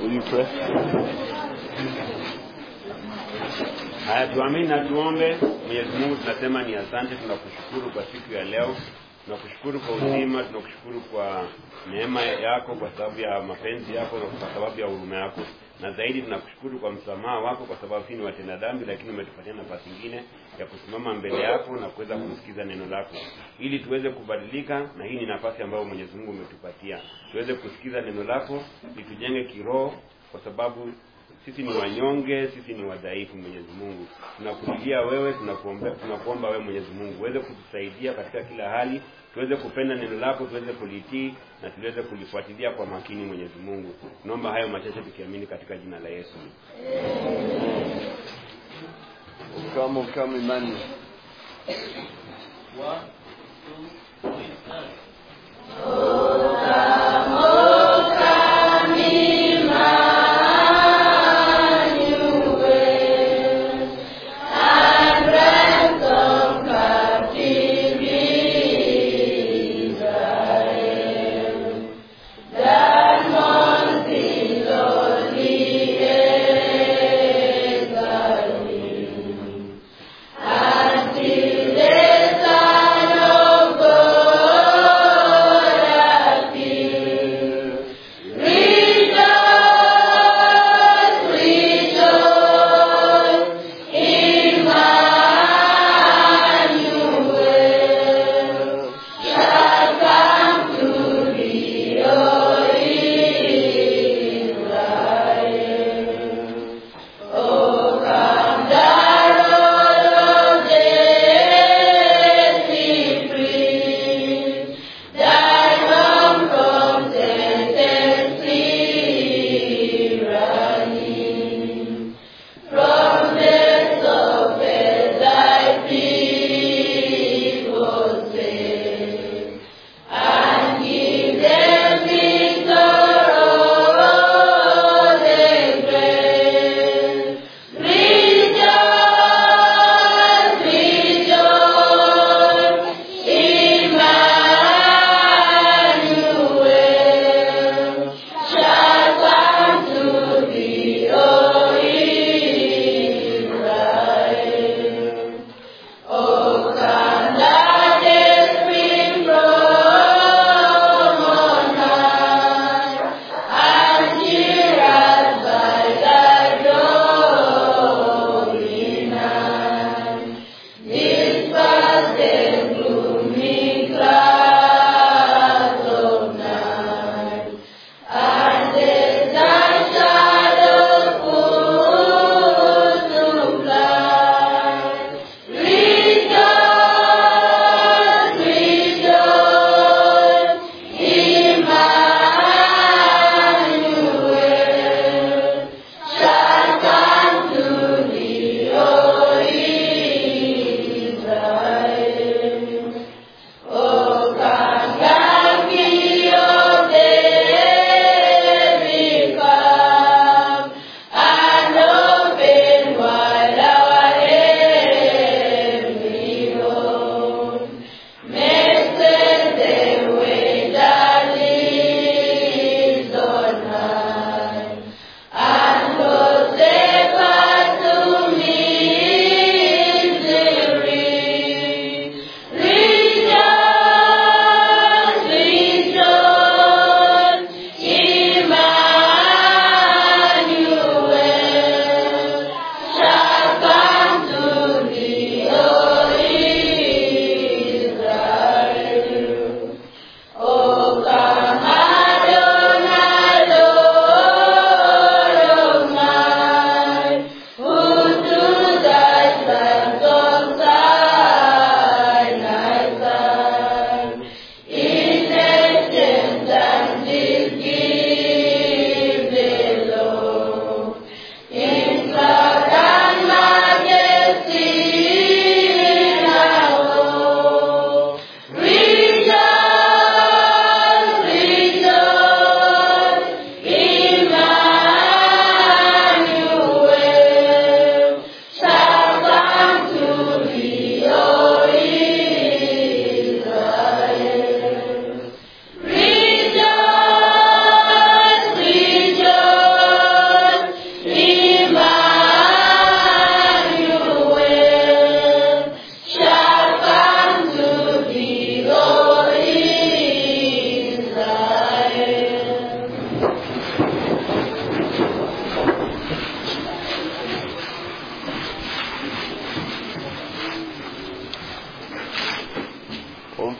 Will you pray? Haya, tuamini na tuombe. Mwenyezi Mungu, tunasema ni asante, tunakushukuru kwa siku ya leo, tunakushukuru kwa uzima, tunakushukuru kwa neema yako, kwa sababu ya mapenzi yako na kwa sababu ya huruma yako, na zaidi tunakushukuru kwa msamaha wako, kwa sababu sisi ni watenda dhambi, lakini umetupatia nafasi nyingine ya kusimama mbele yako na kuweza kusikiza neno lako, ili tuweze kubadilika, na hii ni nafasi ambayo Mwenyezi Mungu umetupatia tuweze kusikiza neno lako, litujenge kiroho, kwa sababu sisi ni wanyonge, sisi ni wadhaifu. Mwenyezi Mungu, tunakulilia wewe, tunakuomba, tunakuomba wewe Mwenyezi Mungu uweze kutusaidia katika kila hali, tuweze kupenda neno lako, tuweze kulitii na tuweze kulifuatilia kwa makini. Mwenyezi Mungu, tunaomba hayo machache tukiamini katika jina la Yesu. Come, come, Emmanuel. Until the Son of God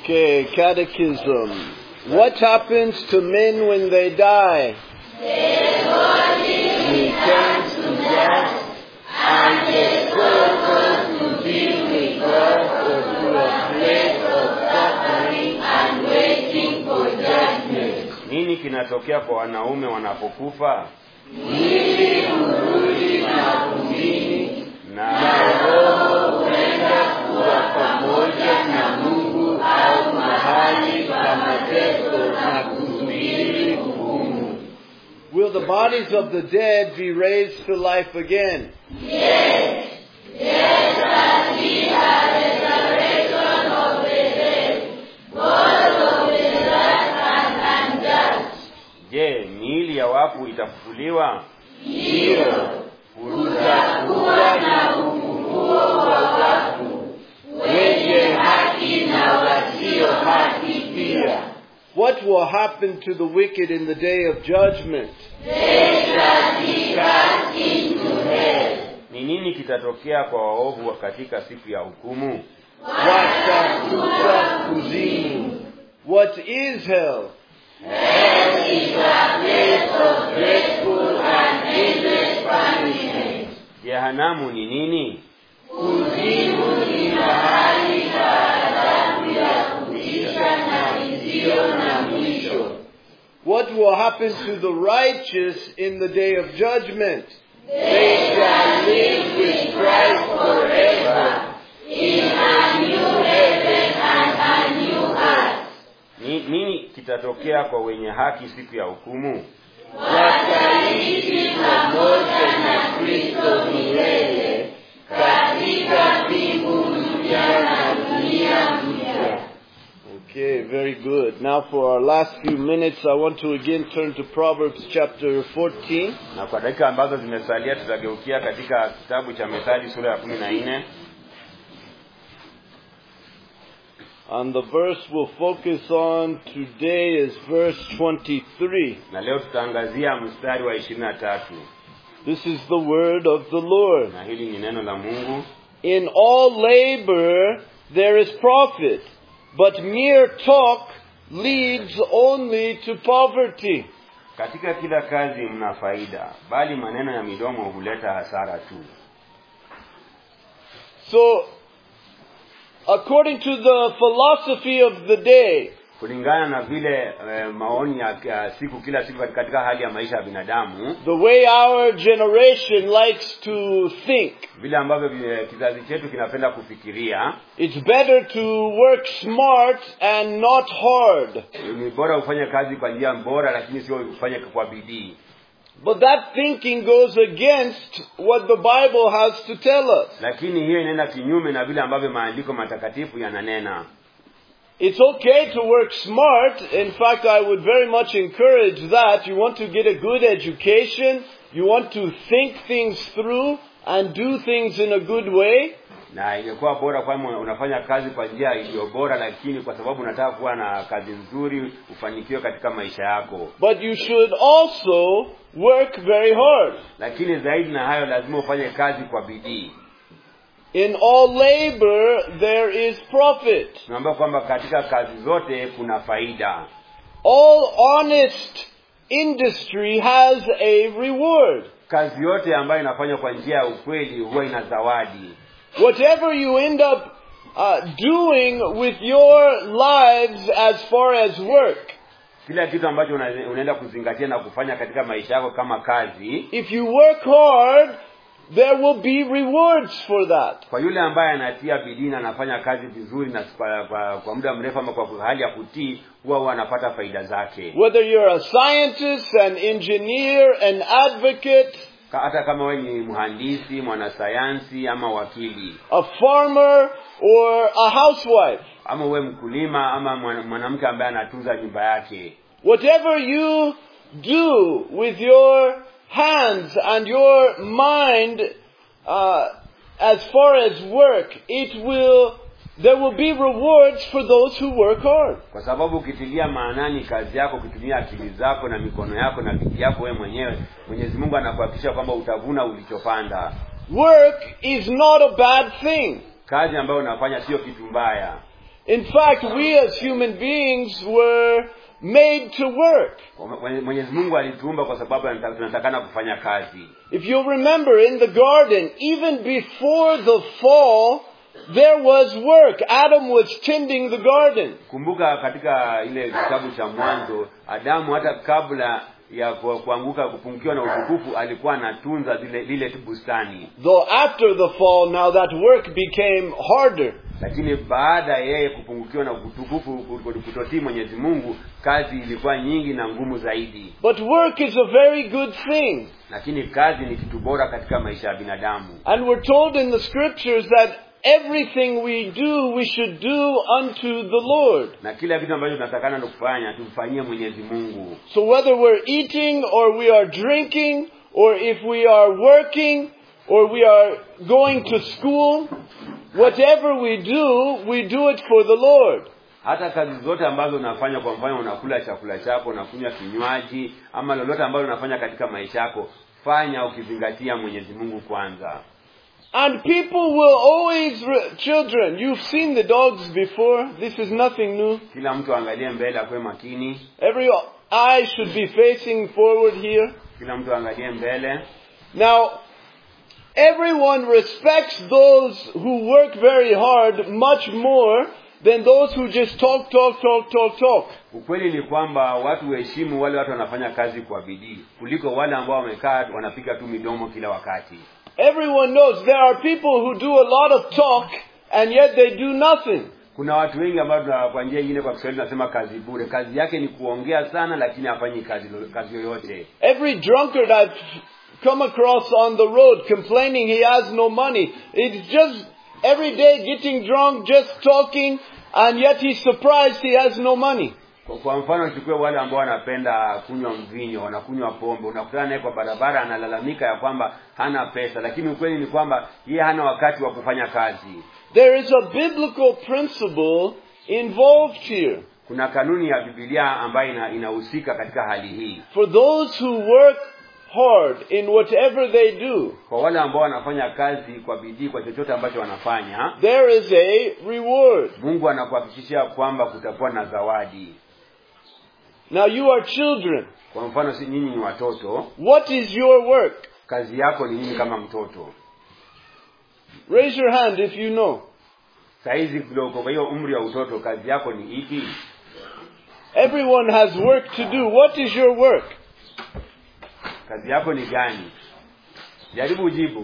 Okay, catechism. What happens to men when they die? returns to death, and the soul goes to be with God or to a place of suffering and waiting for judgment. nini kinatokea kwa wanaume wanapokufa Mwili hurudi mavumbini na na roho huenda kuwa pamoja na Mungu au mahali pa mateso na kusubiri hukumu. Will the bodies of the dead be raised to life again? je miili ya wafu itafufuliwa Ndiyo, kutakuwa na ufufuo wa wafu wenye haki na wasio haki pia. What will happen to the wicked in the day of judgment? They shall be cast into hell. ni nini kitatokea kwa waovu katika siku ya hukumu Watakufa kuzimu. What is hell? Hell is a place of dreadful and endless punishment. jehanamu ni nini Kuzimu ni mahali pa adhabu ya kutisha na isiyo na mwisho. What will happen to the righteous in the day of judgment? They shall live with Christ forever in a new heaven and a new earth. ni, nini kitatokea kwa wenye haki siku ya hukumu Wataishi pamoja na Kristo milele katika mbingu mpya na dunia mpya. Okay, very good. Now for our last few minutes, I want to again turn to Proverbs chapter 14. na kwa dakika ambazo zimesalia tutageukia katika kitabu cha methali sura ya kumi na nne And the verse we'll focus on today is verse 23. na leo tutaangazia mstari wa ishirini na tatu This is the word of the Lord. na hili ni neno la mungu In all labor there is profit, but mere talk leads only to poverty. katika kila kazi mna faida bali maneno ya midomo huleta hasara tu So, according to the philosophy of the day, kulingana na vile eh, maoni ya ya siku kila siku katika- katika hali ya maisha ya binadamu the way our generation likes to think, vile ambavyo vi- kizazi chetu kinapenda kufikiria it's better to work smart and not hard. ni bora ufanye kazi kwa njia bora lakini sio ufanye kwa bidii But that thinking goes against what the Bible has to tell us. lakini hiyo inaenda kinyume na vile ambavyo maandiko matakatifu yananena It's okay to work smart. In fact, I would very much encourage that. You want to get a good education, you want to think things through and do things in a good way. na ingekuwa bora kwamba unafanya kazi kwa njia iliyo bora lakini kwa sababu unataka kuwa na kazi nzuri ufanikiwe katika maisha yako But you should also work very hard. lakini zaidi na hayo lazima ufanye kazi kwa bidii In all labor, there is profit. tunaambia kwamba katika kazi zote kuna faida All honest industry has a reward. kazi yote ambayo inafanywa kwa njia ya ukweli huwa ina zawadi Whatever you end up uh, doing with your lives as far as work, kila kitu ambacho una- unaenda kuzingatia na kufanya katika maisha yako kama kazi if you work hard, there will be rewards for that. kwa yule ambaye anatia bidii na anafanya kazi vizuri na kwa, kwa, kwa muda mrefu ama kwa hali ya kutii huwa huwa anapata faida zake Whether you're a scientist, an engineer, an advocate, Ka- hata kama wewe ni mhandisi mwanasayansi ama wakili a farmer, or a housewife, ama uwe mkulima ama mwana- mwanamke ambaye anatunza nyumba yake whatever you do with your hands and your mind, uh, as far as work, it will, there will be rewards for those who work hard. kwa sababu ukitilia maanani kazi yako ukitumia akili zako na mikono yako na bidii yako wewe mwenyewe mwenyezi mungu anakuhakikisha kwamba utavuna ulichopanda Work is not a bad thing. kazi ambayo unafanya sio kitu mbaya In fact, we as human beings were made to work. Mwenye- Mwenyezi Mungu alituumba kwa sababu anataka- tunatakana kufanya kazi. If you'll remember in the garden, even before the fall, there was work. Adam was tending the garden. Kumbuka katika ile kitabu cha Mwanzo, Adamu hata kabla ya ku- kuanguka kupungukiwa na utukufu alikuwa anatunza zile lile bustani, Though after the fall, now that work became harder. lakini baada ya yeye kupungukiwa na utukufu kutotii Mwenyezi Mungu, kazi ilikuwa nyingi na ngumu zaidi. But work is a very good thing. Lakini kazi ni kitu bora katika maisha ya binadamu, And we're told in the scriptures that everything we do, we should do unto the Lord. na kila kitu ambacho tunatakana ndo kufanya tumfanyie Mwenyezi Mungu. So whether we're eating or we are drinking or if we are working or we are going to school, whatever we do, we do it for the Lord. hata kazi zote ambazo unafanya kwa mfano unakula chakula chako unakunywa kinywaji ama lolote ambalo unafanya katika maisha yako fanya ukizingatia mwenyezi mungu kwanza And people will always, re- children, you've seen the dogs before. This is nothing new. kila mtu aangalie mbele akuwe makini Every eye should be facing forward here. kila mtu aangalie mbele Now, everyone respects those who work very hard much more than those who just talk, talk, talk, talk, talk. ukweli ni kwamba watu huheshimu wale watu wanafanya kazi kwa bidii kuliko wale ambao wamekaa wanapiga tu midomo kila wakati Everyone knows there are people who do a lot of talk and yet they do nothing. kuna watu wengi ambao tuna- kwa njia ingine kwa kiswahili tunasema kazi bure kazi yake ni kuongea sana lakini hafanyi kazi, lo- kazi yoyote Every drunkard I've come across on the road complaining he has no money. It's just every day getting drunk, just talking, and yet he's surprised he has no money. Kwa, kwa mfano chukue wale ambao wanapenda kunywa mvinyo wanakunywa pombe unakutana naye kwa barabara analalamika ya kwamba hana pesa lakini ukweli ni kwamba yeye hana wakati wa kufanya kazi There is a biblical principle involved here. kuna kanuni ya bibilia ambayo ina- inahusika katika hali hii For those who work hard in whatever they do, kwa wale ambao wanafanya kazi kwa bidii kwa chochote ambacho wanafanya there is a reward. mungu anakuhakikishia kwamba kutakuwa na zawadi Now you are children. kwa mfano si nyinyi ni watoto What is your work? kazi yako ni nini kama mtoto Raise your hand if you know. sahizi kidogo kwa hiyo umri wa utoto kazi yako ni ipi Everyone has work to do. What is your work? kazi yako ni gani jaribu ujibu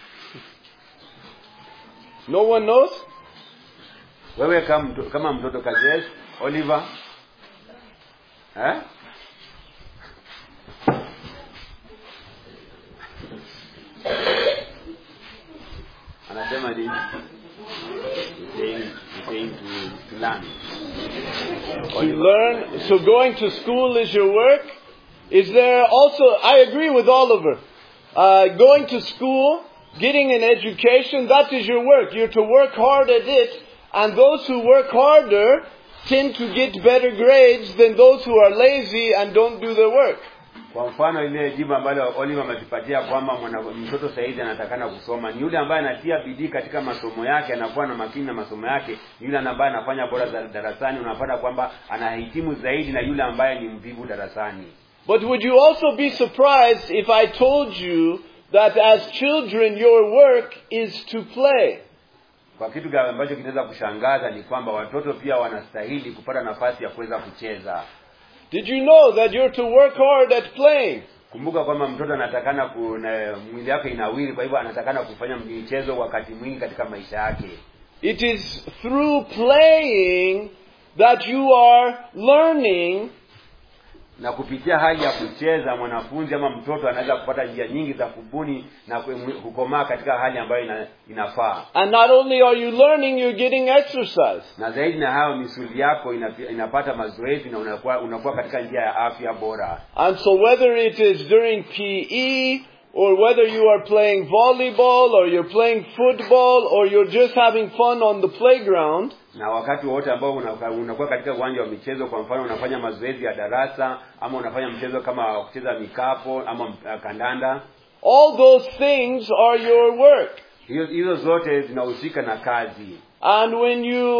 No one knows? wewe kama mtoto, kama mtoto kazi yako oliver eh? anasema nini He's saying, he's saying to, to learn To learn. So going to school is your work. Is there also, I agree with Oliver. Uh, going to school, getting an education, that is your work. You're to work hard at it. And those who work harder tend to get better grades than those who are lazy and don't do their work. kwa mfano ile jibu ambalo oliver ametupatia kwamba mwana- mtoto sahizi anatakana kusoma ni yule ambaye anatia bidii katika masomo yake anakuwa na makini na masomo yake ni yule ambaye anafanya bora za- darasani unapata kwamba anahitimu zaidi na yule ambaye ni mvivu darasani But would you also be surprised if I told you that as children your work is to play? kwa kitu ga- ambacho kinaweza kushangaza ni kwamba watoto pia wanastahili kupata nafasi ya kuweza kucheza Did you know that you're to work hard at playing? kumbuka kwamba mtoto anatakana ku- na- mwili wake inawiri kwa hivyo anatakana kufanya michezo wakati mwingi katika maisha yake It is through playing that you are learning na kupitia hali ya kucheza mwanafunzi ama mtoto anaweza kupata njia nyingi za kubuni na ku- kukomaa katika hali ambayo ina, inafaa and not only are you learning, you're getting exercise. na zaidi na hayo misuli yako ina, inapata mazoezi na unakuwa, unakuwa katika njia ya afya bora And so whether it is during PE or whether you are playing volleyball or you're playing football or you're just having fun on the playground, na wakati wowote ambao unakuwa unakuwa katika uwanja wa michezo kwa mfano unafanya mazoezi ya darasa ama unafanya mchezo kama wa kucheza mikapo ama uh, kandanda all those things are your work. hiyo hizo zote zinahusika na kazi And when you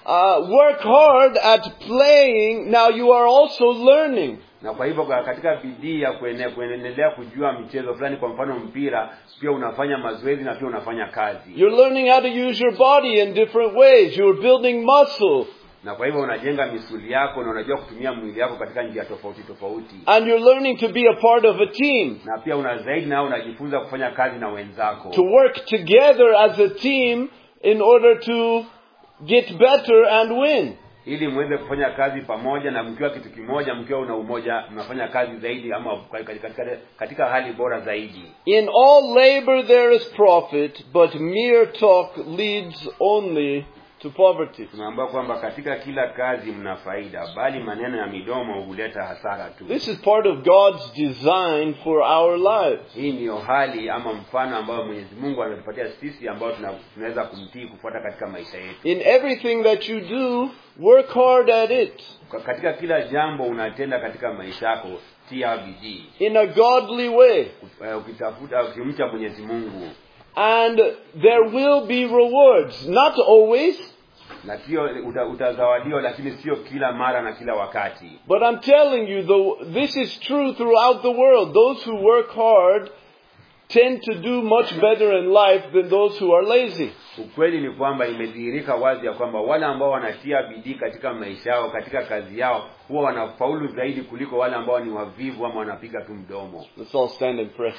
uh, work hard at playing, now you are also learning. na kwa hivyo kwa- katika bidii ya kuene- kuendelea kujua michezo fulani kwa mfano mpira pia unafanya mazoezi na pia unafanya kazi You're learning how to use your body in different ways. You're building muscle. na kwa hivyo unajenga misuli yako na unajua kutumia mwili yako katika njia tofauti tofauti And you're learning to be a part of a team. na pia una zaidi nao unajifunza kufanya kazi na wenzako To work together as a team in order to get better and win. ili muweze kufanya kazi pamoja na mkiwa kitu kimoja mkiwa una umoja mnafanya kazi zaidi ama katika, katika hali bora zaidi In all labor there is profit, but mere talk leads only to poverty. tunaambiwa kwamba katika kila kazi mna faida bali maneno ya midomo huleta hasara tu This is part of God's design for our lives. hii ndiyo hali ama mfano ambayo mwenyezi mungu ametupatia sisi ambao tuna- tunaweza kumtii kufuata katika maisha yetu In everything that you do, work hard at it. Kwa- katika kila jambo unatenda katika maisha yako tia bidii In a godly way. Eh, ukitafuta ukimcha mwenyezi mungu And there will be rewards. Not always, na sio uta, utazawadiwa lakini sio kila mara na kila wakati but I'm telling you, though, this is true throughout the world. Those who work hard tend to do much better in life than those who are lazy. ukweli ni kwamba imedhihirika wazi ya kwamba wale ambao wanatia bidii katika maisha yao katika kazi yao huwa wanafaulu zaidi kuliko wale ambao ni wavivu ama wanapiga tu mdomo Let's all stand and pray.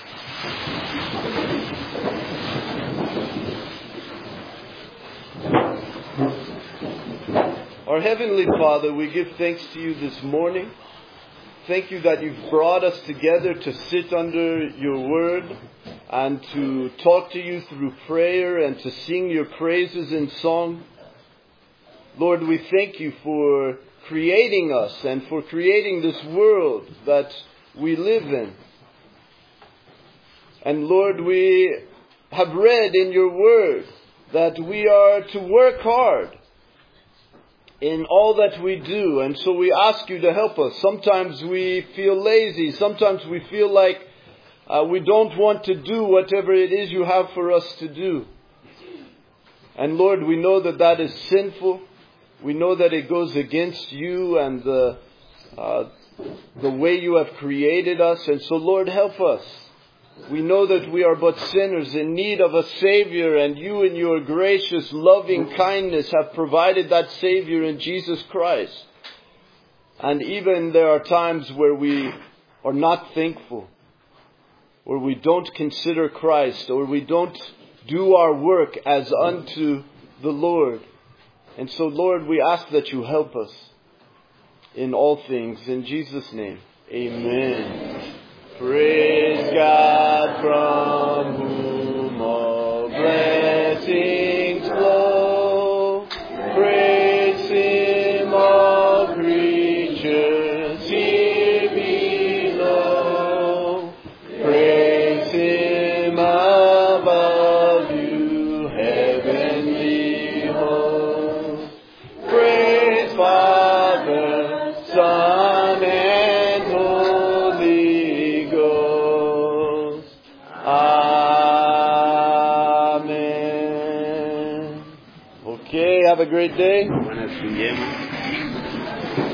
Our Heavenly Father, we give thanks to you this morning. Thank you that you've brought us together to sit under your word and to talk to you through prayer and to sing your praises in song. Lord, we thank you for creating us and for creating this world that we live in. And Lord, we have read in your word that we are to work hard in all that we do. And so we ask you to help us. Sometimes we feel lazy. Sometimes we feel like uh, we don't want to do whatever it is you have for us to do. And Lord, we know that that is sinful. We know that it goes against you and the, uh, the way you have created us. And so Lord, help us. We know that we are but sinners in need of a Savior, and you, in your gracious, loving kindness, have provided that Savior in Jesus Christ. And even there are times where we are not thankful, where we don't consider Christ, or we don't do our work as unto the Lord. And so, Lord, we ask that you help us in all things. In Jesus' name, amen. Praise God from whom all blessings flow. Praise Him, all creatures here below. Praise Him above you, heavenly hosts. Praise Father, Son, and Holy Ghost. Amen. Okay, have a great day. bwana siku njema